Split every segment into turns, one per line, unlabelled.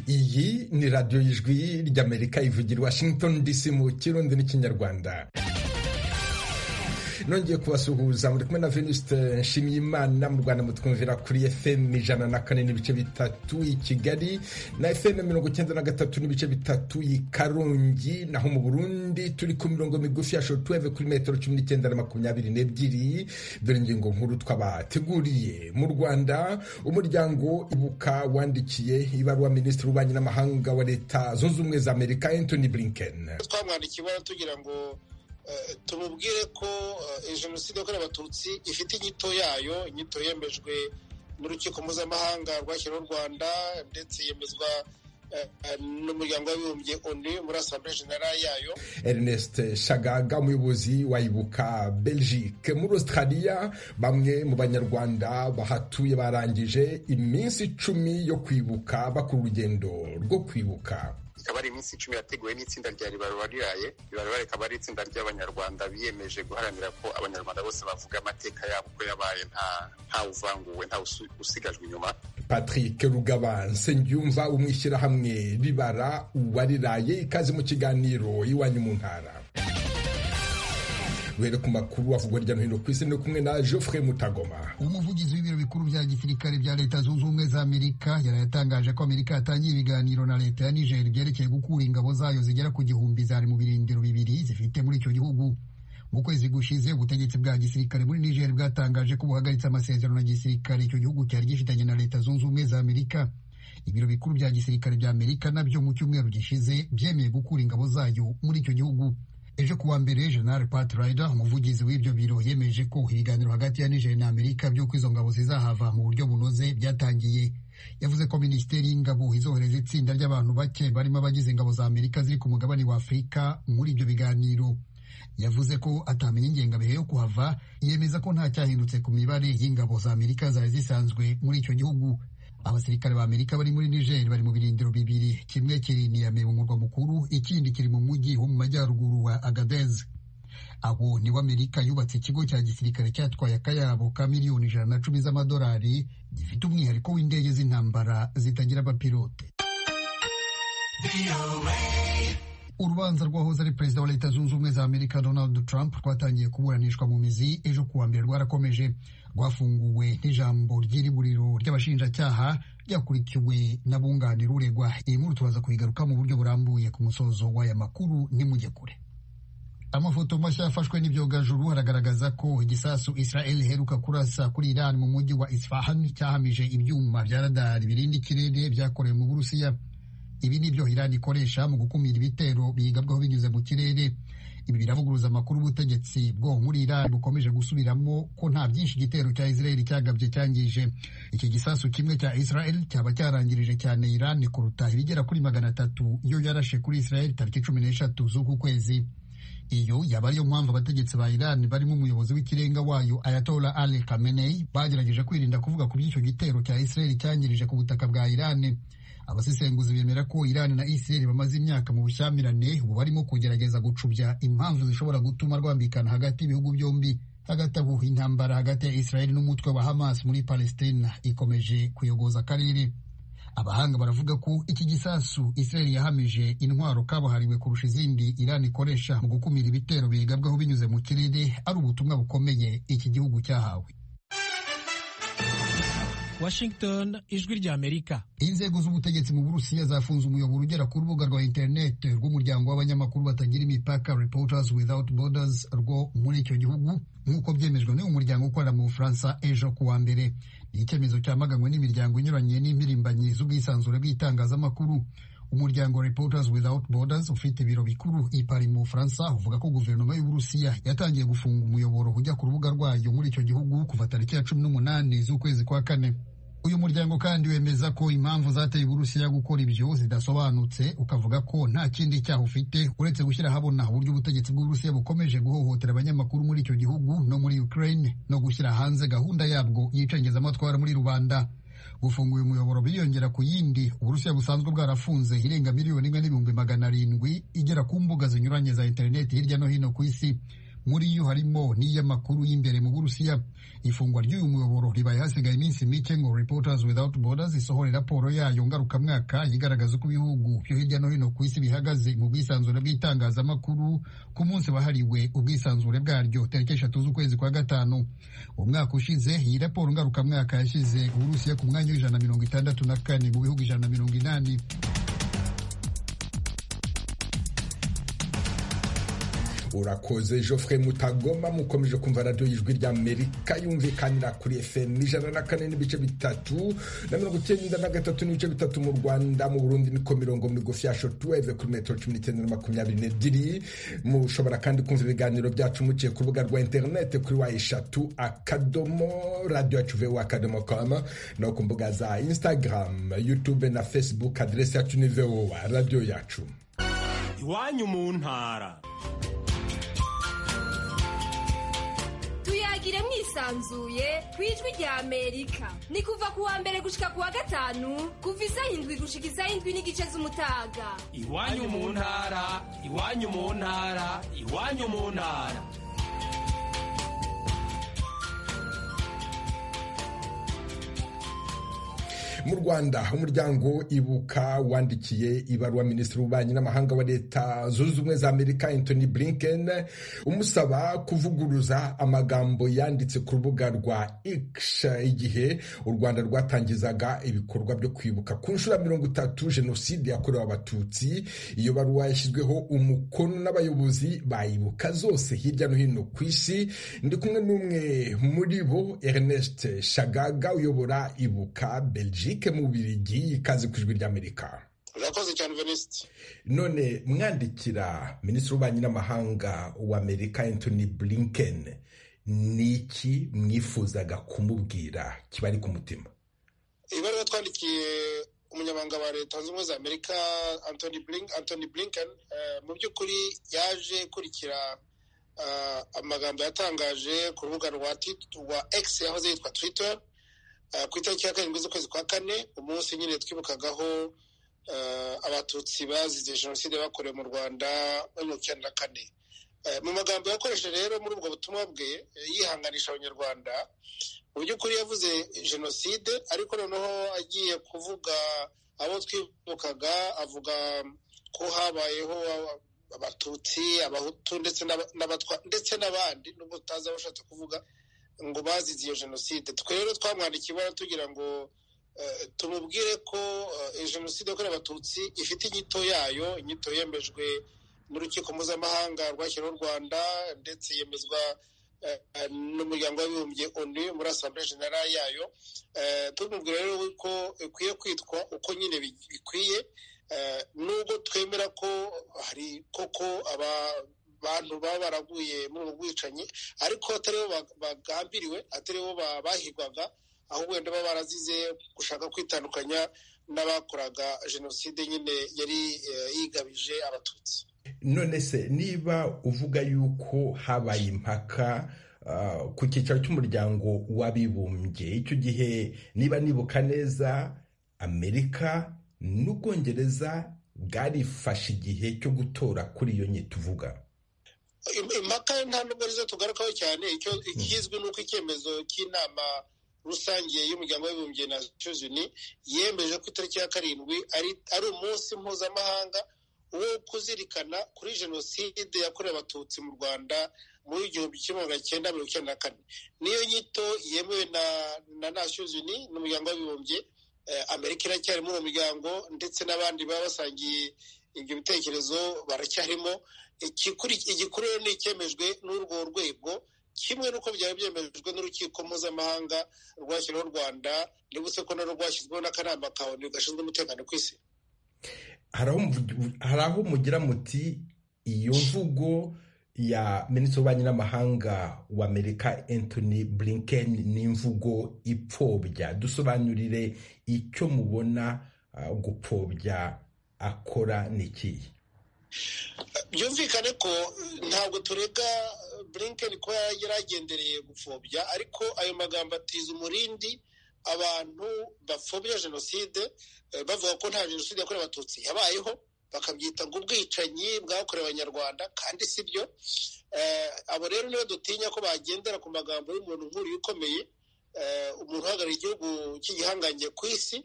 iyi ni radiyo y'ijwi ry'amerika ivugira washington dc mu kirundi n'ikinyarwanda nongeye kubasuhuza muri kumwe na venuste nshimiyimana mu rwanda mutwumvira kuri fm ijana na kane n'ibice bitatu i kigali na fm mirongo icyenda na gatatu n'ibice bitatu i karongi naho mu burundi turi ku mirongo migufi ya shotuweve kuri metero cumi n'icyenda na makumyabiri n'ebyiri dore ingingo nkuru twabateguriye mu rwanda umuryango ibuka wandikiye ibaruwa minisitiri w'ububanyi n'amahanga wa leta zunze ubumwe za amerika anthony blinken
twamwandikiye ibara tugira ngo tumubwire ko jenoside yakorewe abatutsi ifite inyito yayo inyito yemejwe n'urukiko mpuzamahanga rwashyiriweho u rwanda ndetse yemezwa n'umuryango w'abibumbye onu muri asambure generale yayo
ernest shagaga umuyobozi wa ibuka belgique muri australia bamwe mu banyarwanda bahatuye barangije iminsi icumi yo kwibuka bakora urugendo rwo kwibuka
ikaba ari iminsi icumi yateguwe n'itsinda rya ribaruwa riraye ribaruwa rikaba ari itsinda ry'abanyarwanda biyemeje guharanira ko abanyarwanda bose bavuga amateka yabo uko yabaye nta uvanguwe nta usigajwe inyuma
patrick rugaba nsengiyumva umwishyirahamwe ribara uwariraye ikaze mu kiganiro iwanyu mu ntara duhere ku makuru avugwa hirya no hino ku isi ni kumwe na Geoffrey Mutagoma
umuvugizi w'ibiro bikuru bya gisirikare bya leta zunze ubumwe za amerika yarayatangaje ko amerika yatangiye ibiganiro na leta ya niger byerekeye gukura ingabo zayo zigera ku gihumbi zari mu birindiro bibiri zifite muri icyo gihugu mu kwezi gushize ubutegetsi bwa gisirikare muri niger bwatangaje ko buhagaritse amasezerano ya gisirikare icyo gihugu cyari gifitanye na leta zunze ubumwe za amerika ibiro bikuru bya gisirikare bya amerika nabyo mu cyumweru gishize byemeye gukura ingabo zayo muri icyo gihugu ejo kuwa mbere jenerali pat rider umuvugizi w'ibyo biro yemeje ko ibiganiro hagati ya niger na amerika by'uko izo ngabo zizahava mu buryo bunoze byatangiye yavuze ko minisiteri y'ingabo izohereza itsinda ry'abantu bake barimo abagize ingabo za amerika ziri ku mugabane wa afurika muri ibyo biganiro yavuze ko atamenya ingengabihe yo kuhava yemeza ko nta cyahindutse ku mibare y'ingabo za amerika zari zisanzwe muri icyo gihugu abasirikare ba amerika bari muri niger bari mu birindiro bibiri kimwe kiri niyame mu murwa mukuru ikindi kiri mu mujyi wo mu majyaruguru wa agadez abo nibo amerika yubatse ikigo cya gisirikare cyatwaye akayabo ka miliyoni ijana na cumi z'amadolari gifite umwihariko w'indege z'intambara zitagira abapilote urubanza rwahoze ari perezida wa leta zunze ubumwe za amerika donald trump rwatangiye kuburanishwa mu mizi ejo kuwa mbere rwarakomeje rwafunguwe n'ijambo ry'iriburiro ry'abashinjacyaha ryakurikiwe n'abunganira uregwa iyi nkuru tubaza kuyigaruka mu buryo burambuye ku musozo w'aya makuru nimujye kure amafoto mashya yafashwe n'ibyogajuru aragaragaza ko igisasu israel iheruka kurasa kuri iran mu mujyi wa isfahan cyahamije ibyuma bya radari birinda ikirere byakorewe mu burusiya ibi ni byo Iran ikoresha mu gukumira ibitero biyigabwaho binyuze mu kirere ibi biravuguruza amakuru y'ubutegetsi bwo muri Iran bukomeje gusubiramo ko nta byinshi igitero cya Israel cyagabye cyangije iki gisasu kimwe cya Israel cyaba cyarangirije cyane Iran kuruta ibigera kuri magana atatu iyo yarashe kuri Israel tariki cumi n'eshatu z'uku kwezi iyo yaba ariyo mpamvu abategetsi ba Iran barimo umuyobozi w'ikirenga wayo Ayatollah Ali Khamenei bagerageje kwirinda kuvuga ku by'icyo gitero cya Israel cyangirije ku butaka bwa Iran abasesenguzi bemera ko Iran na Israel bamaze imyaka mu bushyamirane ubu barimo kugerageza gucubya impamvu zishobora gutuma rwambikana hagati y'ibihugu byombi hagati aho intambara hagati ya Israel n'umutwe wa Hamas muri Palestina ikomeje kuyogoza akarere abahanga baravuga ko iki gisasu Israel yahamije intwaro kabuhariwe kurusha izindi Iran ikoresha mu gukumira ibitero biyigabwaho binyuze mu kirere ari ubutumwa bukomeye iki gihugu cyahawe
Washington ijwi rya Amerika.
Inzego z'ubutegetsi mu Burusiya zafunze umuyoboro ugera ku rubuga rwa interineti rw'umuryango w'abanyamakuru batagira imipaka Reporters Without Borders rwo muri icyo gihugu nk'uko byemejwe n'uyu muryango ukorera mu Bufaransa ejo ku wa mbere. Ni icyemezo cyamaganwe n'imiryango inyuranye n'impirimbanyi z'ubwisanzure bw'itangazamakuru. Umuryango Reporters Without Borders ufite ibiro bikuru i Paris mu Bufaransa uvuga ko guverinoma y'Uburusiya yatangiye gufunga umuyoboro ujya ku rubuga rwayo muri icyo gihugu kuva tariki ya cumi n'umunani z'ukwezi kwa kane uyu muryango kandi wemeza ko impamvu zateye Uburusiya gukora ibyo zidasobanutse ukavuga ko nta kindi cyaha ufite uretse gushyira ahabona uburyo ubutegetsi bw'Uburusiya bukomeje guhohotera abanyamakuru muri icyo gihugu no muri Ukraine no gushyira hanze gahunda yabwo y'icengezamatwara muri rubanda gufunga uyu muyoboro biriyongera ku yindi uburusiya busanzwe bwarafunze irenga miliyoni imwe n'ibihumbi magana arindwi igera ku mbuga zinyuranye za interineti hirya no hino ku isi muri yo harimo n'iy'amakuru y'imbere mu burusiya ifungwa ry'uyu muyoboro ribaye hasigaye iminsi mike ngo reporters without borders isohore raporo yayo ngarukamwaka igaragaza uko ibihugu byo hirya no hino ku isi bihagaze mu bwisanzure bw'itangazamakuru ku munsi wahariwe ubwisanzure bwaryo tariki eshatu z'ukwezi kwa gatanu umwaka ushize iyi raporo ngarukamwaka yashyize uburusiya ku mwanya w'ijana na mirongo itandatu na kane mu bihugu ijana na mirongo inani
urakoze geoffrey mutagoma mukomeje kumva radiyo y'ijwi ry'amerika yumvikanira kuri fm ijana na kane n'ibice bitatu na mirongo icyenda na gatatu n'ibice bitatu mu rwanda mu burundi niko mirongo migufi ya shotuweve kuri metero cumi n'icyenda na makumyabiri n'ebyiri mushobora kandi kumva ibiganiro byacu muciye ku rubuga rwa interinete kuri wa eshatu akadomo radiyo yacu vewu akadomo komu no ku mbuga za instagram youtube na facebook aderesi yacu ni vewu radiyo yacu
iwanyu mu ntara
tuyagire mwisanzuye ku ijwi rya amerika ni kuva ku wa mbere gushika ku wa gatanu kuva izayindwi gushika izayindwi n'igice z'umutaga
iwanyu mu ntara iwanyu mu ntara iwanyu mu ntara
mu rwanda umuryango ibuka wandikiye ibaruwa minisitiri w'ububanyi n'amahanga wa leta zunze ubumwe za amerika anthony blinken umusaba kuvuguruza amagambo yanditse ku rubuga rwa x igihe u rwanda rwatangizaga ibikorwa byo kwibuka ku nshuro ya mirongo itatu jenoside yakorewe abatutsi iyo baruwa yashyizweho umukono n'abayobozi bayibuka zose hirya no hino ku isi ndi kumwe n'umwe muri bo ernest shagaga uyobora ibuka belgique mu Bubiligi ikaze ku ijwi ry'amerika
urakoze cyane venisiti
none mwandikira minisitiri w'ububanyi n'amahanga wa amerika anthony blinken ni iki mwifuzaga kumubwira kibari ku mutima
ibaruwa twandikiye umunyamabanga wa leta zunze ubumwe za amerika anthony blinken mu by'ukuri yaje kurikira amagambo yatangaje ku rubuga rwa x yahoze yitwa twitter ku itariki ya karindwi z'ukwezi kwa kane umunsi nyine twibukagaho abatutsi bazize jenoside bakorewe mu rwanda muri mirongo icyenda na kane mu magambo yakoresheje rero muri ubwo butumwa bwe yihanganisha abanyarwanda mu by'ukuri yavuze jenoside ariko noneho agiye kuvuga abo twibukaga avuga ko habayeho abatutsi abahutu ndetse n'abandi nubwo tutazi abo ushatse kuvuga ngo bazize iyo jenoside twe rero twamwandikiye ibara tugira ngo tumubwire ko jenoside yakorewe abatutsi ifite inyito yayo inyito yemejwe n'urukiko mpuzamahanga rwashyiriweho u rwanda ndetse yemezwa n'umuryango w'abibumbye onu muri asambure generale yayo tumubwira rero ko ikwiye kwitwa uko nyine bikwiye nubwo twemera ko hari koko aba bantu baba baraguye muri ubu bwicanyi ariko atari bo bagambiriwe atari bo bahigwaga ahubwo wenda baba barazize gushaka kwitandukanya n'abakoraga jenoside nyine yari yigabije abatutsi
none se niba uvuga yuko habaye impaka ku cyicaro cy'umuryango w'abibumbye icyo gihe niba nibuka neza amerika n'ubwongereza bwarifashe igihe cyo gutora kuri iyo nyito uvuga
impaka nta nubwo arizo tugarukaho cyane icyo kizwi ni uko icyemezo cy'inama rusange y'umuryango w'abibumbye na cuzuni yemeje ko itariki ya karindwi ari umunsi mpuzamahanga wo kuzirikana kuri jenoside yakorewe abatutsi mu rwanda muri igihumbi kimwe magana cyenda mirongo icyenda na kane niyo nyito yemewe na nasuzuni n'umuryango w'abibumbye amerika iracyari muri uwo muryango ndetse n'abandi baba basangiye ibyo bitekerezo baracyarimo igikuru ni icyemejwe n'urwo rwego kimwe n'uko byari byemejwe n'urukiko mpuzamahanga rwashyiriweho u rwanda nibutse ko narwo rwashyizweho n'akanama ka onu gashinzwe umutekano ku isi
hari aho mugira muti iyo mvugo ya minisitiri w'ububanyi n'amahanga w'amerika anthony blinken ni imvugo ipfobya dusobanurire icyo mubona gupfobya akora ni ikihe
byumvikane ko ntabwo turega burinkeni kuba yaragendereye gupfobya ariko ayo magambo atiza umurindi abantu bapfobya jenoside bavuga ko nta jenoside yakorewe abatutsi yabayeho bakabyita ngo ubwicanyi bwakorewe abanyarwanda kandi si byo abo rero niyo dutinya ko bagendera ku magambo y'umuntu nk'uriya ukomeye umuntu uhagarariye igihugu cy'igihangange ku isi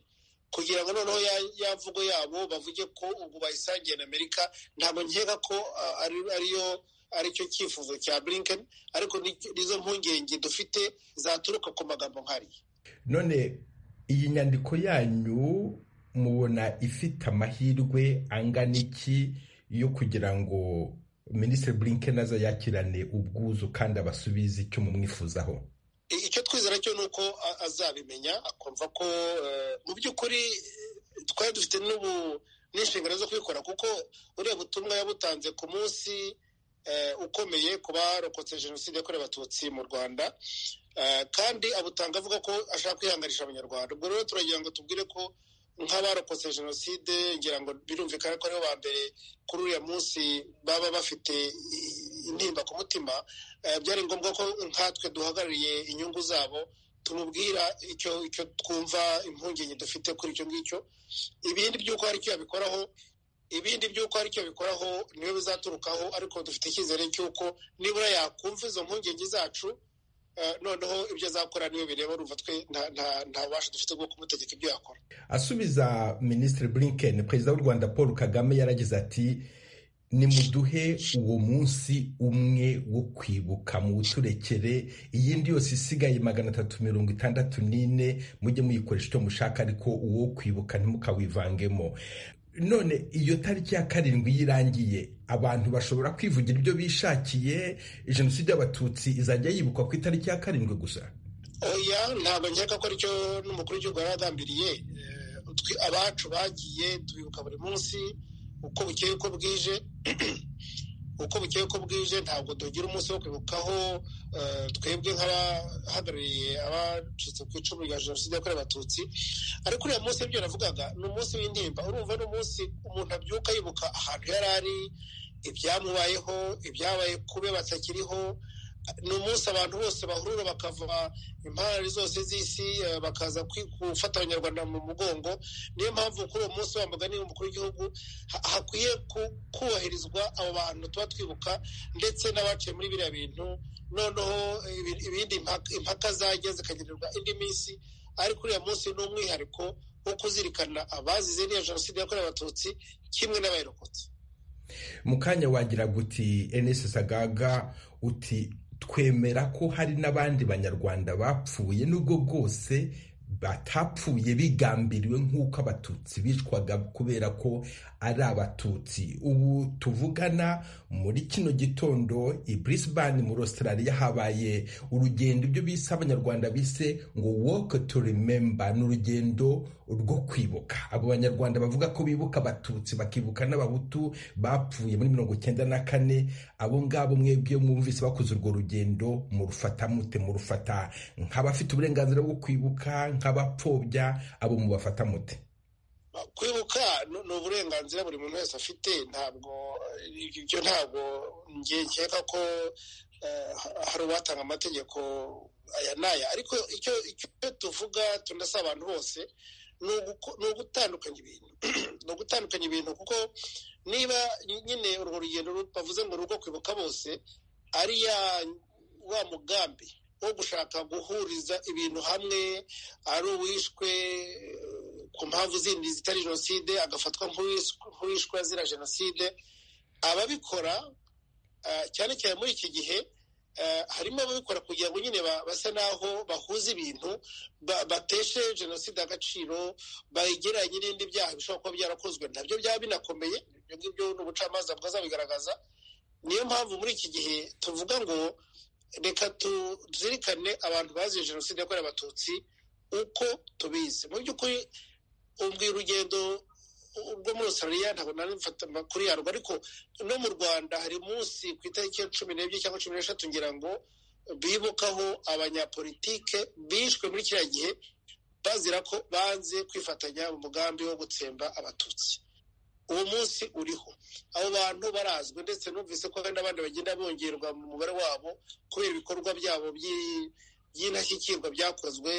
kugira ngo noneho ya mvugo yabo bavuge ko ubu bayisangiye na amerika ntabwo nkeka ko ariyo aricyo cyifuzo cya burinkeni ariko nizo mpungenge dufite zaturuka ku magambo nk'ariya
none iyi nyandiko yanyu mubona ifite amahirwe angana iki yo kugira ngo minisitiri burinkeni aza yakirane ubwuzu kandi abasubize icyo mumwifuzaho
icyo twizera cyo ni uko azabimenya akumva ko mu by'ukuri twari dufite n'inshingano zo kubikora kuko uriya butumwa yabutanze ku munsi ukomeye ku barokotse jenoside yakorewe abatutsi mu rwanda kandi abutanga avuga ko ashaka kwihanganisha abanyarwanda ubwo rero turagira ngo tubwire ko nk'abarokotse jenoside ngira ngo birumvikana ko aribo ba mbere kuri uriya munsi baba bafite intimba ku mutima byari ngombwa ko nkatwe duhagarariye inyungu zabo tumubwira icyo icyo twumva impungenge dufite kuri icyo ngicyo ibindi by'uko hari icyo yabikoraho ibindi by'uko hari icyo bikoraho niyo bizaturukaho ariko dufite icyizere cy'uko nibura yakumva izo mpungenge zacu noneho ibyo azakora niyo bireba urumva twe nta bubasha dufite bwo kumutegeka ibyo yakora
asubiza minisitiri burinkeni perezida w'u rwanda paul kagame yaragize ati nimuduhe uwo munsi umwe wo kwibuka mu buturekere iyindi yose isigaye magana atatu mirongo itandatu n'ine mujye muyikoresha icyo mushaka ariko uwo kwibuka ntimukawivangemo none iyo tariki ya karindwi yirangiye abantu bashobora kwivugira ibyo bishakiye jenoside y'abatutsi izajya yibukwa ku itariki ya karindwi gusa
oya ntabwo nkeka ko aricyo n'umukuru w'igihugu yari agambiriye abacu bagiye tubibuka buri munsi uko bukeye uko bwije uko bukeye uko bwije ntabwo tugira umunsi wo kwibukaho twebwe nk'abahagarariye abacitse ku icumu rya jenoside yakorewe abatutsi ariko uriya munsi ibyo navugaga ni umunsi w'intimba urumva ni umunsi umuntu abyuka yibuka ahantu yari ari ibyamubayeho ibyabaye kube batakiriho ni umunsi abantu bose bahurura bakava impande zose z'isi bakaza gufata abanyarwanda mu mugongo niyo mpamvu kuri uwo munsi wa mugani w'umukuru w'igihugu hakwiye kubahirizwa abo bantu tuba twibuka ndetse n'abaciye muri biriya bintu noneho ibindi impaka zajya zikagenerwa indi minsi ariko uriya munsi ni umwihariko wo kuzirikana abazize n'iyo jenoside yakorewe abatutsi kimwe n'abayirokotse
mu kanya wagira guti enesi sagaga uti twemera ko hari n'abandi banyarwanda bapfuye nubwo bwose batapfuye bigambiriwe nk'uko abatutsi bicwaga kubera ko ari abatutsi ubu tuvugana muri kino gitondo i Brisbane muri Australia habaye urugendo ibyo bise abanyarwanda bise ngo walk to remember ni urugendo rwo kwibuka abo banyarwanda bavuga ko bibuka abatutsi bakibuka n'abahutu bapfuye muri mirongo icyenda na kane abo ngabo mwebwe mwumvise bakoze urwo rugendo murufata mute murufata nk'abafite uburenganzira bwo kwibuka nk'abapfobya abo mubafata mute
kwibuka ni uburenganzira buri muntu wese afite ntabwo ibyo ntabwo nkeka ko hari uwatanga amategeko aya n'aya ariko icyo tuvuga tunasaba abantu bose ni ugutandukanya ibintu ni ugutandukanya ibintu kuko niba nyine urwo rugendo bavuze ngo rugo kwibuka bose ari wa mugambi wo gushaka guhuriza ibintu hamwe ari uwishwe ku mpamvu zindi zitari jenoside agafatwa nk'uwishwe azira jenoside ababikora cyane cyane muri iki gihe harimo ababikora kugira ngo nyine basa n'aho bahuza ibintu bateshe jenoside agaciro bayigeranye n'ibindi byaha bishobora kuba byarakozwe nabyo byaba binakomeye ibyo ngibyo ni ubucamanza bwazabigaragaza niyo mpamvu muri iki gihe tuvuga ngo reka tuzirikane abantu baziye jenoside yakorewe abatutsi uko tubizi mu by'ukuri ubwira urugendo rwo muri Australia ntabwo nanifata kuri yarwo ariko no mu rwanda hari munsi ku itariki ya cumi n'ebyiri cyangwa cumi n'eshatu ngira ngo bibukaho abanyapolitike bishwe muri kiriya gihe bazira ko banze kwifatanya mu mugambi wo gutsemba abatutsi uwo munsi uriho abo bantu barazwi ndetse numvise ko hari n'abandi bagenda bongerwa mu mubare wabo kubera ibikorwa byabo by'indashyikirwa byakozwe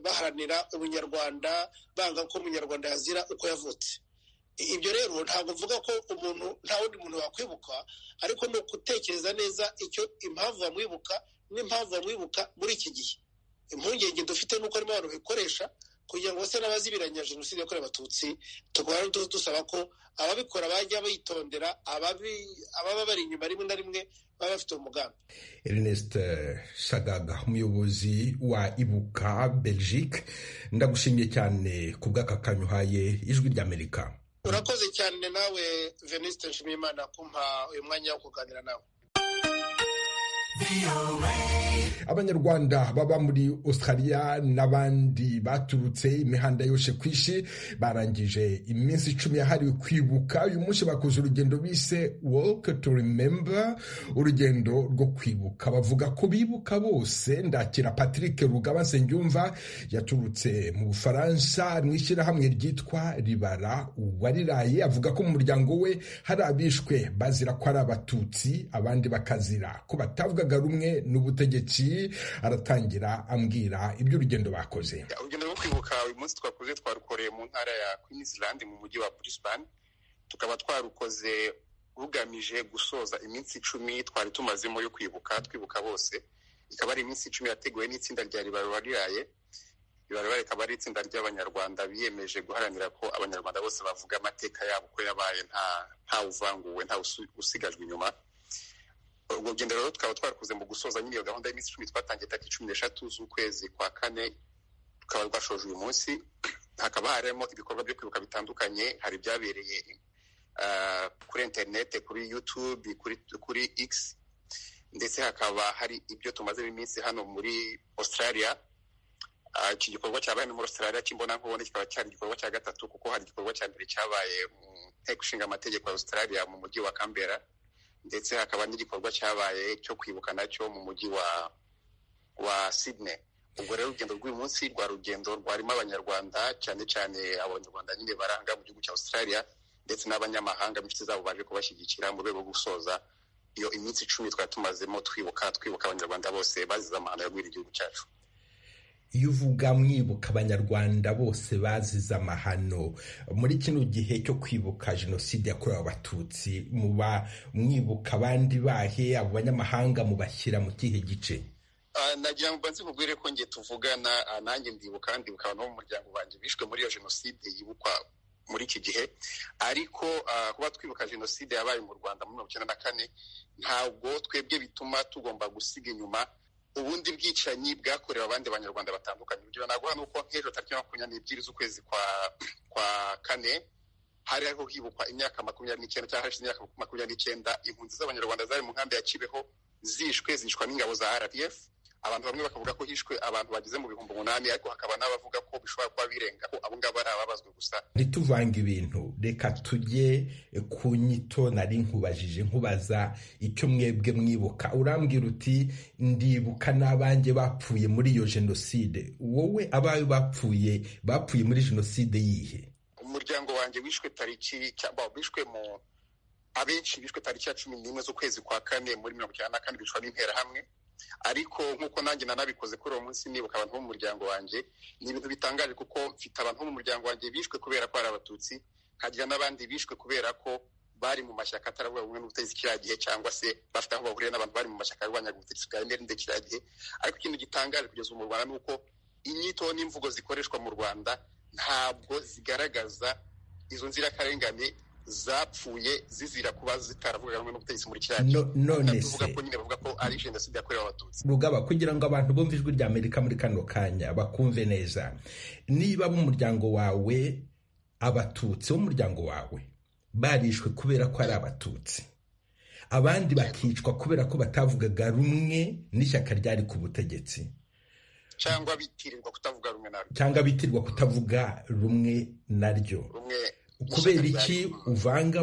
baharanira ubunyarwanda banga ko umunyarwanda yazira uko yavutse ibyo rero ntabwo mvuga ko umuntu nta wundi muntu wakwibuka ariko ni ugutekereza neza icyo impamvu bamwibuka n'impamvu bamwibuka muri iki gihe impungenge dufite ni uko harimo abantu bikoresha kugira ngo bose n'abazibiranya jenoside yakorewe abatutsi tugahora dusaba ko ababikora bajya bitondera ababa bari inyuma rimwe na rimwe baba bafite umugambi
Ernest Sagaga umuyobozi wa ibuka Belgique ndagushimiye cyane ku bw'aka kanya uhaye ijwi ry'Amerika
urakoze cyane nawe veniste nshimiyimana kumpa uyu mwanya wo kuganira nawe
abanyarwanda baba muri australia n'abandi baturutse imihanda yose ku isi barangije iminsi icumi yahariwe kwibuka uyu munsi bakoze urugendo bise walk to remember urugendo rwo kwibuka bavuga ko bibuka bose ndakira patrick rugaba nsengiyumva yaturutse mu bufaransa mu ishyirahamwe ryitwa ribara uwariraye avuga ko mu muryango we hari abishwe bazira ko ari abatutsi abandi bakazira ko batavugaga rumwe n'ubutegetsi aratangira ambwira iby'urugendo bakoze
urugendo rwo kwibuka uyu munsi twakoze twarukoreye mu ntara ya queensland mu mujyi wa brisbane tukaba twarukoze rugamije gusoza iminsi icumi twari tumazemo yo kwibuka twibuka bose ikaba ari iminsi icumi yateguwe n'itsinda rya ribarura riraye ribarura rikaba ari itsinda ry'abanyarwanda biyemeje guharanira ko abanyarwanda bose bavuga amateka yabo uko yabaye nta uvanguwe nta usigajwe inyuma urwo rugendo rero tukaba twarakoze mu gusoza nyine iyo gahunda y'iminsi icumi twatangiye tariki cumi n'eshatu z'ukwezi kwa kane tukaba rwashoje uyu munsi hakaba harimo ibikorwa byo kwibuka bitandukanye hari ibyabereye kuri interinete kuri yutube kuri x ndetse hakaba hari ibyo tumazemo iminsi hano muri australia iki gikorwa cyabaye muri australia cy'imbonankubone kikaba cyari igikorwa cya gatatu kuko hari igikorwa cya mbere cyabaye mu nteko ishinga amategeko ya australia mu mujyi wa kambera ndetse hakaba n'igikorwa cyabaye cyo kwibuka nacyo mu mujyi wa wa Sydney ubwo rero urugendo rw'uyu munsi rwa rugendo rwarimo abanyarwanda cyane cyane abanyarwanda nyine baranga mu gihugu cya australia ndetse n'abanyamahanga inshuti zabo baje kubashyigikira mu rwego rwo gusoza iyo iminsi icumi twari tumazemo twibuka twibuka abanyarwanda bose bazize amahano yagwira igihugu cyacu
iyo uvuga mwibuka abanyarwanda bose bazize amahano muri kino gihe cyo kwibuka jenoside yakorewe abatutsi muba mwibuka abandi bahe abo banyamahanga mubashyira mu kihe gice
nagira ngo mbanze mubwire ko ngiye tuvugana nanjye ndibuka ndibuka abantu bo mu muryango wanjye bishwe muri iyo jenoside yibukwa muri iki gihe ariko kuba twibuka jenoside yabaye mu rwanda muri mirongo icyenda na kane ntabwo twebwe bituma tugomba gusiga inyuma ubundi bwicanyi bwakorewe abandi banyarwanda batandukanye urugero naguha ni uko nk'ejo tariki makumyabiri n'ebyiri z'ukwezi kwa kwa kane hari hariho hibukwa imyaka makumyabiri n'icyenda cyangwa hashize imyaka makumyabiri n'icyenda impunzi z'abanyarwanda zari mu nkambi ya kibeho zishwe zicwa n'ingabo za rpf abantu bamwe bakavuga ko hishwe abantu bageze mu bihumbi umunani ariko hakaba n'abavuga ko bishobora kuba birenga ko abo ngabo ari ababazwe gusa
ntituvange ibintu reka tujye ku nyito nari nkubajije nkubaza icyo mwebwe mwibuka urambwira uti ndibuka n'abanjye bapfuye muri iyo jenoside wowe abayo bapfuye bapfuye muri jenoside yihe
umuryango wanjye wishwe tariki wishwe mu abenshi bishwe tariki ya cumi n'imwe z'ukwezi kwa kane muri mirongo icyenda na kane bicwa n'interahamwe ariko nk'uko nanjye nanabikoze kuri uwo munsi nibuka abantu bo mu muryango wanjye ni ibintu bitangaje kuko mfite abantu bo mu muryango wanjye bishwe kubera ko ari abatutsi nkagira n'abandi bishwe kubera ko bari mu mashyaka ataravuga bumwe n'ubutegetsi kiriya gihe cyangwa se bafite aho bahuriye n'abantu bari mu mashyaka arwanyaga ubutegetsi bwa emerinde kiriya gihe ariko ikintu gitangaje kugeza ubu mu rwanda ni uko inyito n'imvugo zikoreshwa mu rwanda ntabwo zigaragaza izo nzirakarengane zapfuye zizira kuba zitaravuga rumwe n'ubutegetsi muri kiriya gihe
none se
ko nyine bavuga ko ari jenoside yakorewe abatutsi
rugaba kugira ngo abantu bumve ijwi rya amerika muri kano kanya bakumve neza niba b'umuryango wawe abatutsi b'umuryango wawe barishwe kubera ko ari abatutsi abandi bakicwa kubera ko batavugaga rumwe n'ishyaka ryari ku butegetsi
cyangwa bitirirwa kutavuga rumwe naryo
cyangwa bitirirwa kutavuga rumwe naryo
rumwe
kubera iki uvanga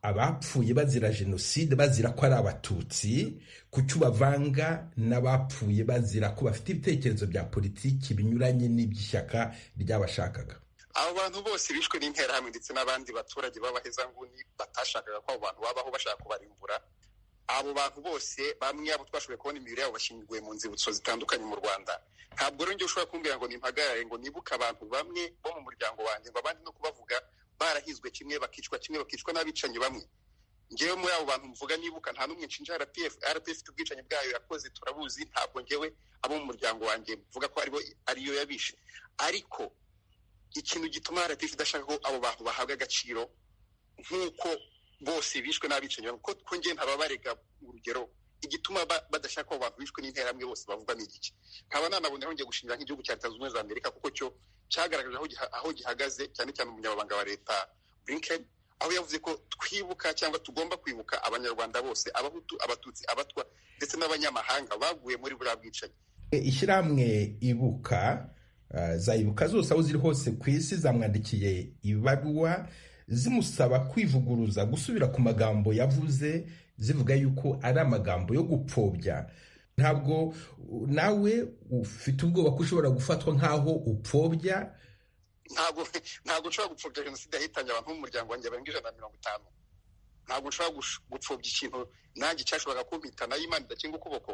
abapfuye bazira jenoside bazira ko ari abatutsi kuki ubavanga n'abapfuye bazira ko bafite ibitekerezo bya politiki binyuranye n'iby'ishyaka ry'abashakaga
abo bantu bose bishwe n'interahamwe ndetse n'abandi baturage b'abahezanguni batashakaga ko abo bantu babaho bashaka kubarimbura abo bantu bose bamwe abo twashoboye kubona imibiri yabo bashyinguye mu nzibutso zitandukanye mu rwanda ntabwo rero njye ushobora kumbwira ngo nimpagarare ngo nibuke abantu bamwe bo mu muryango wanjye ngo abandi no kubavuga barahizwe kimwe bakicwa kimwe bakicwa n'abicanyi bamwe ngewe muri abo bantu mvuga nibuka nta n'umwe nshinja rpf rpf ifite ubwicanyi bwayo yakoze turabuzi ntabwo ngewe abo mu muryango wanjye mvuga ko aribo ariyo yabishe ariko ikintu gituma rpf idashaka ko abo bantu bahabwa agaciro nk'uko bose bishwe n'abicanyi bamwe ko ko ngewe ntababarega urugero igituma ba- badashaka abo bantu bishwe n'interahamwe bose bavuga ni iki nkaba nanaboneraho ngiye gushingira nk'igihugu cya leta zunze ubumwe za amerika kuko cyo cyagaragaje aho giha- aho gihagaze cyane cyane umunyamabanga wa leta blinken aho yavuze ko twibuka cyangwa tugomba kwibuka abanyarwanda bose abahutu abatutsi abatwa ndetse n'abanyamahanga baguye muri buriya bwicanyi
ishyirahamwe ibuka eh, zayibuka zose aho ziri hose ku isi zamwandikiye ibaruwa zimusaba kwivuguruza gusubira ku magambo yavuze zivuga yuko ari amagambo yo gupfobya ntabwo uh, nawe ufite ubwoba ko ushobora gufatwa nk'aho upfobya
ntabwo ntabwo nshobora gupfobya jenoside yahitanye abantu b'umuryango wanjye barenga ijana na mirongo itanu ntabwo nshobora gush- gupfobya ikintu nanjye cyashoboraga kumpita nayo imana idakinga ukuboko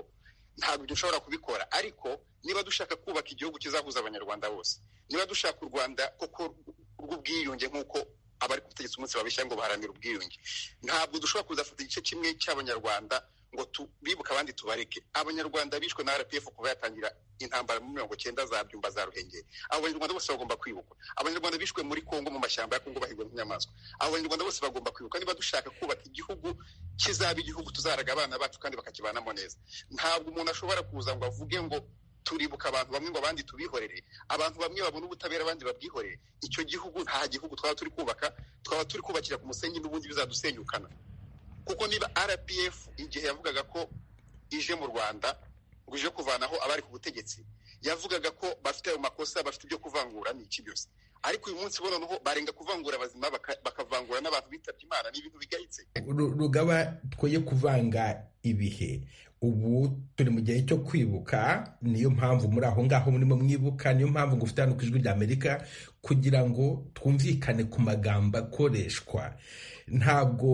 ntabwo ibyo nshobora kubikora ariko niba dushaka kubaka igihugu kizahuza abanyarwanda bose niba dushaka u rwanda koko rw'ubwiyunge nk'uko abari ku butegetsi umunsi babeshya ngo baharanira ubwiyunge ntabwo dushobora kuzafata igice kimwe cy'abanyarwanda ngo tu- bibuke abandi tubareke abanyarwanda bishwe na rpf kuva yatangira intambara muri mirongo cyenda za byumba za ruhengeri abo banyarwanda bose bagomba kwibukwa abanyarwanda bishwe muri kongo mu mashyamba ya kongo bahigwa n'inyamaswa abo banyarwanda bose bagomba kwibukwa niba dushaka kubaka igihugu kizaba igihugu tuzaraga abana bacu kandi bakakibanamo neza ntabwo umuntu ashobora kuza ngo avuge ngo turibuka abantu bamwe ngo abandi tubihorere abantu bamwe babona ubutabera abandi babwihorere icyo gihugu nta gihugu twaba turi kubaka twaba turi kubakira ku musenyi n'ubundi bizadusenyukana kuko niba rpf igihe yavugaga ko ije mu rwanda ngo ije kuvanaho abari ku butegetsi yavugaga ko bafite ayo makosa bafite ibyo kuvangura ni iki byose ariko uyu munsi bo noneho barenga kuvangura abazima baka- bakavangura n'abantu bitabye imana ni ibintu bigayitse
Ru- rugaba twoye kuvanga ibihe ubu turi mu gihe cyo kwibuka niyo mpamvu muri aho ngaho murimo mwibuka niyo mpamvu ngo ufite hano ku ijwi ry'amerika kugira ngo twumvikane ku magambo akoreshwa ntabwo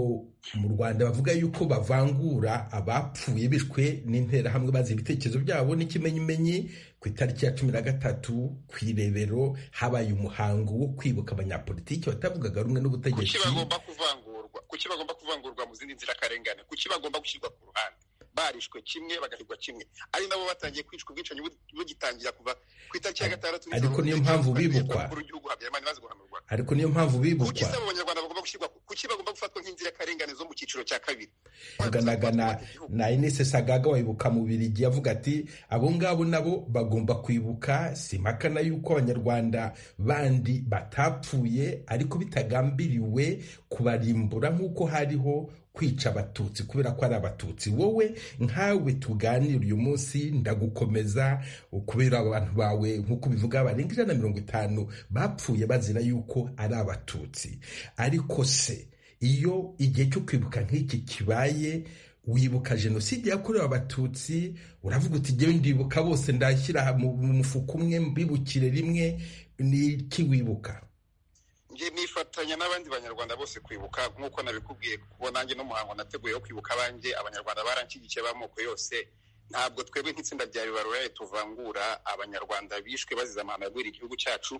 mu rwanda bavuga yuko bavangura abapfuye bishwe n'interahamwe bazi ibitekerezo byabo n'ikimenyimenyi ku itariki ya cumi na gatatu ku irebero habaye umuhango wo kwibuka abanyapolitiki batavugaga rumwe
kuki
n'ubutegetsi
bagomba kuvangurwa kuki bagomba kuvangurwa mu zindi nzirakarengane kuki bagomba gushyirwa ku ruhande barishwe kimwe bagahigwa kimwe ari nabo batangiye kwicwa ubwicanyi bu- bugitangira kuva ku itariki ya gatandatu nijoro
Ariko niyo mpamvu
Perezida
bibukwa.
w'umukuru w'igihugu Habyarimana maze guhanurwa
ariko niyo mpamvu
kuki
bibukwa
saba abanyarwanda bagomba gushyirwa ku- kuki bagomba gufatwa nk'inzirakarengane zo mu cyiciro cya kabiri
yaganaga na, na Ines Sagaga wayibuka mu Birigi yavuga ati abo ngabo nabo bagomba kwibuka si impaka na yuko abanyarwanda bandi batapfuye ariko bitagambiriwe kubarimbura nk'uko hariho kwica abatutsi kubera ko ari abatutsi wowe nkawe tuganira uyu munsi ndagukomeza kubera abantu bawe nk'uko bivuga barenga ijana na mirongo itanu bapfuye bazira yuko ari abatutsi ariko se iyo igihe cyo kwibuka nk'iki kibaye wibuka jenoside yakorewe abatutsi uravuga uti jyewe ndibuka bose ndashyira mu mu mufuka umwe mbibukire rimwe ni iki wibuka
nge nifatanya n'abandi banyarwanda bose kwibuka nk'uko nabikubwiye kuko nanjye n'umuhango nateguye wo kwibuka abanjye abanyarwanda baranshyigikiye b'amoko yose ntabwo twebwe nk'itsinda rya bibaroye tuvangura abanyarwanda bishwe bazize amahano yagwira igihugu cyacu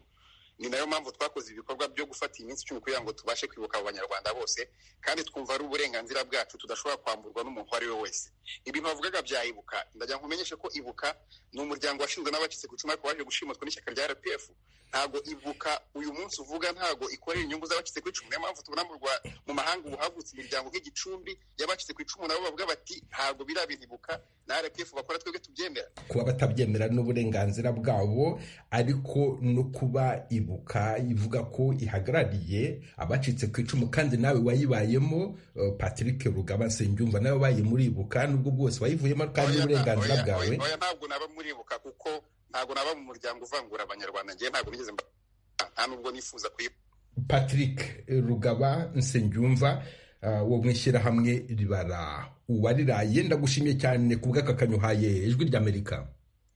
ni nayo mpamvu twakoze ibikorwa byo gufata iminsi icumi kugira ngo tubashe kwibuka abo banyarwanda bose kandi twumva ari uburenganzira bwacu tudashobora kwamburwa n'umuntu uwo ari we wese ibintu bavugaga bya ibuka ndagira ngo umenyeshe ko ibuka ni umuryango washinzwe n'abacitse ku icumu ariko waje gushimutwa n'ishyaka rya rpf ntabwo ibuka uyu munsi uvuga ntabwo ikorera inyungu z'abacitse ku icumu niyo mpamvu tubona mu Rwa- mu mahanga ubu havutse imiryango nk'igicumbi y'abacitse ku icumu nabo bavuga bati ntabwo biriya bintu ibuka na rpf bakora twebwe tubyemera
kuba batabyemera n'uburenganzira bwabo ariko no kuba ibuka ivuga ko ihagarariye abacitse ku icumu kandi nawe wayibayemo eh, Patrick Rugaba Nsengiyumva nawe wabaye muri ibuka nubwo bwose wayivuyemo kandi
Oya,
n'uburenganzira
oya,
bwawe
oya, oya, ntabwo naba muri ibuka kuko ntabwo naba mu muryango uvangura abanyarwanda ngewe ntabwo nigeze mba nta nubwo nifuza kuyibuka
patrick rugaba nsengyumva uh, wo mu ishyirahamwe ribara uwariraye ndagushimiye cyane ku bw'akakanyo uhaye ijwi ry'amerika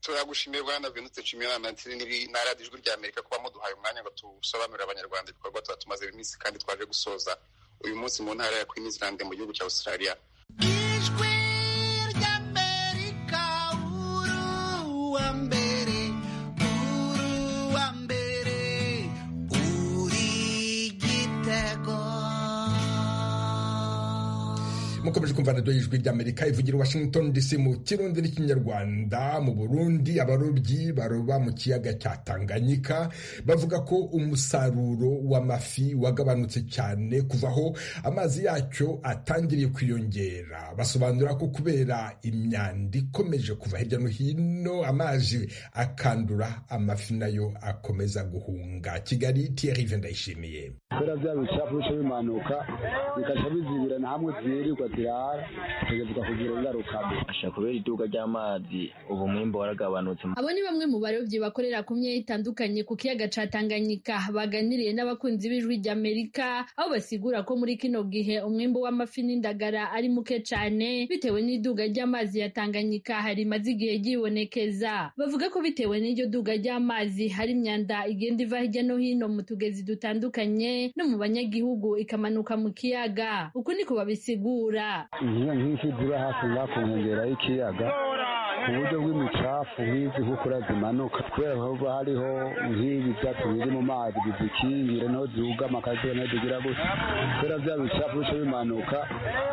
turagushimira bwana venute nshimira na radiyo ijwi rya amerika kuba muduhaye umwanya ngo tusobanurire abanyarwanda ibikorwa tuba tumaze iminsi kandi twaje gusoza uyu munsi mu ntara ya queen island mu gihugu cya australia
ijwi ry'amerika uruwa mbere uruwa mbere uri igite
mukomeje kumva radiyo y'ijwi ry'amerika ivugira i washington dc mu kirundi n'ikinyarwanda mu burundi abarobyi baroba mu kiyaga cya tanganyika bavuga ko umusaruro w'amafi wagabanutse cyane kuva aho amazi yacyo atangiriye kwiyongera basobanura ko kubera imyanda ikomeje kuva hirya no hino amazi akandura amafi nayo akomeza guhunga kigali tiyeri ndayishimiye
kubera bya bicapu bica bimanuka bikajya bizibirana hamwe zirirwa zirara bikavuga kugira ingaruka
ashobora kubera iduka ry'amazi ubu mwimbo waragabanutse
abo ni bamwe mu barobyi bakorera ku myanya itandukanye ku kiyaga ca tanganyika baganiriye n'abakunzi b'ijwi ry'amerika aho basigura ko muri kino gihe umwimbo w'amafi n'indagara ari muke cyane bitewe n'iduga ry'amazi ya tanganyika rimaze igihe ryibonekeza bavuga ko bitewe n'iryo duga ry'amazi hari imyanda igenda iva hirya no hino mu tugezi dutandukanye no mu banyagihugu ikamanuka mu kiyaga uku niko babisigura
nk'ifi ziba hafi ngaho ku nkengero y'ikiyaga ku buryo bw'imicafu nk'izi nk'ukura zimanuka kubera haba hariho nk'ibi byatsi biri mu mazi bizikingira naho zihugama akazuba naho zigira gutya kubera bya bicafu bica bimanuka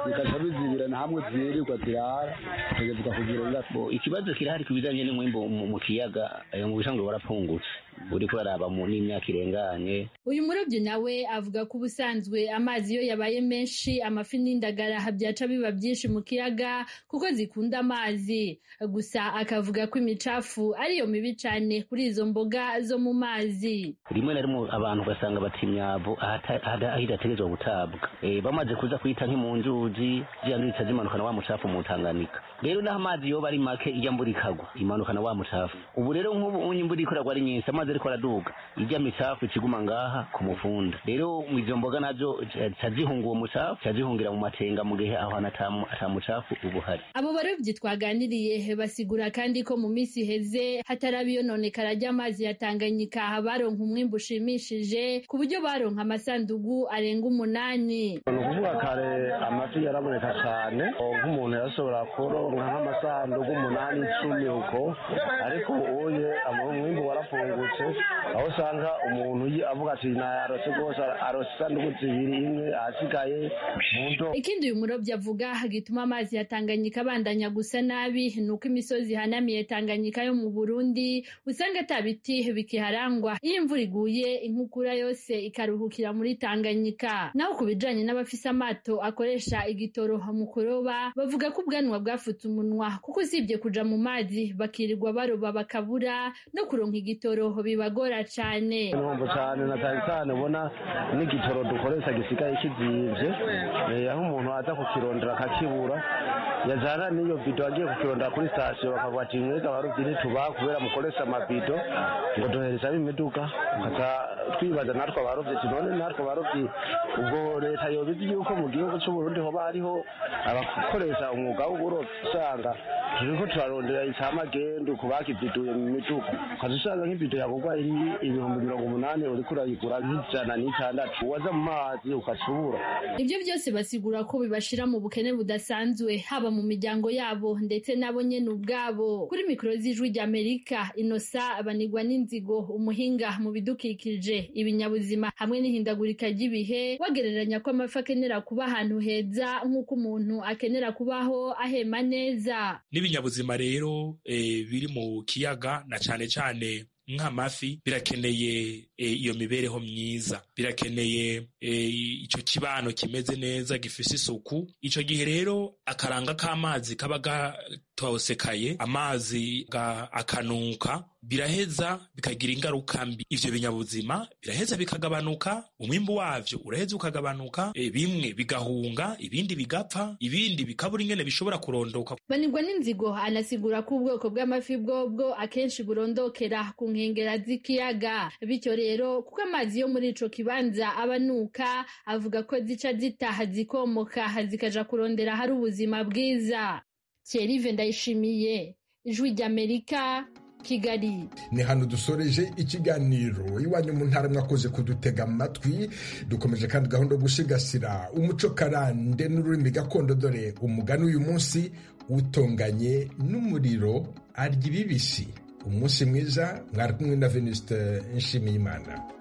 bikajya bizibirana hamwe zirirwa zirara bikavuga kugira ingaruka
ikibazo kirahari ku bijyanye n'umwimbo mu mu kiyaga eh, mu busanzwe warapfungutse uri kuraraba mu n'imyaka irenganye
uyu murobyi nawe avuga ko ubusanzwe amazi iyo yabaye menshi amafi n'indagara byaca biba byinshi mu kiyaga kuko zikunda amazi gusa akavuga ko imicafu ariyo mibi cyane kuri izo mboga zo mu mazi
rimwe na rimwe abantu ugasanga bata imyavu ahata- ahada- aho idategerezwa gutabwa Eh, bamaze kuza kuyita nk'i mu nzuzi ziriya nzuzi zica zimanukana wa mucafu mu tanganika rero n'aho amazi yoba ari make ijya mbura ikagwa imanukana wa mucafu ubu rero nk'ubu ubu imvura iri kuragwa ari nyinshi amazi ariko araduga ijya micafu ikiguma ngaha ku mufunda rero izo mboga nazo zica- zica zihunga uwo mucafu zica zihungira mu matenga mu gihe aho hantu ata mu- ata mucafu uba uhari
abo barobyi twaganiriye basigura kandi ko mu minsi iheze hataraba iyononekara ry'amazi ya tanganyika baronka umwimbu ushimishije ku buryo baronka amasandugu arenga umunani
ni ukuvuga kare amafi yaraboneka cyane ubu nk'umuntu yashobora kuronka nk'amasanduku umunani icumi uko ariko uye umwimbu warafungutse aho usanga umuntu yi- avuga ati nayarose rwose arose isanduku zibiri imwe ahasigaye mu ndobo
ikindi uyu murobyi avuga gituma amazi ya tanganyika abandanya gusa nabi ni uko imisozi ihanamiye tanganyika yo mu burundi usanga ata biti bikiharangwa iyo imvura iguye inkukura yose ikaruhukira muri tanganyika naho ku bijanye n'abafise amato akoresha igitoroha mu kuroba bavuga ko ubwanwa bwafutse umunwa kuko usibye kuja mu mazi bakirirwa baroba bakabura no kuronka igitoroho bibagora cane
ntumva cyane na cyane cyane ubona n'igitoro dukoresha gisigaye kizibye eh, aho umuntu aza kukirondera akakibura yajyana n'iyo bido agiye kukirondera kuri sitasiyo bakavuga ati mwega barubyi ntitubaha kubera mukoresha amabido ngo duhereza bimiduga tukaca twibaza natwe abarobyi ati none natwe abarobyi ubwo leta yoba izi yuko mu gihugu cy'uburundi hoba hariho abakoresha umwuga w'uburobyi usanga turiko turarondera icamagendu ku bakiziduye mu miduga ukaza usanga nk'ibido yagurwa ari ibihumbi mirongo umunani uriko urayigura nk'ijana n'itandatu waza mu mazi ukacubura
ibyo byose basigura ko bibashira mu bukene budasanzwe haba mu miryango yabo ndetse nabo nyene ubwabo kuri mikoro z'ijwi ry'amerika inosa abanigwa n'inzigo umuhinga mu bidukikije ibinyabuzima hamwe n'ihindagurika ry'ibihe bagereranya ko amafi akenera kuba ahantu heza nk'uko umuntu akenera kubaho ahema neza
n'ibinyabuzima rero eh, biri mu kiyaga na cyane cyane nk'amafi birakeneye eh, iyo mibereho myiza birakeneye eh, icyo kibano kimeze neza gifise isuku icyo gihe rero akaranga k'amazi kaba gatosekaye amazi ga- akanuka biraheza bikagira ingaruka mbi ivyo binyabuzima biraheza bikagabanuka umwimbu wavyo uraheza ukagabanuka eh, bimwe bigahunga ibindi bigapfa ibindi bikabura ingene bishobora kurondoka
banirwa n'inzigo anasigura ko ubwoko bw'amafi bwobwo akenshi burondokera ku nkengera z'ikiyaga bityo rero kuko amazi yo muri ico kibanza abanuka avuga ko zica zitaha zikomoka zikaja kurondera ahari ubuzima bwiza cyerive ndayishimiye ijwi ry'amerika kigali
ni hano dusoreje ikiganiro iwanyu mu ntara mwakoze kudutega amatwi dukomeje kandi gahunda yo gusigasira umuco karande n'ururimi gakondo dore umugani uyu munsi utonganye n'umuriro arya ibibisi umunsi mwiza mwari kumwe na veniste nshimiyimana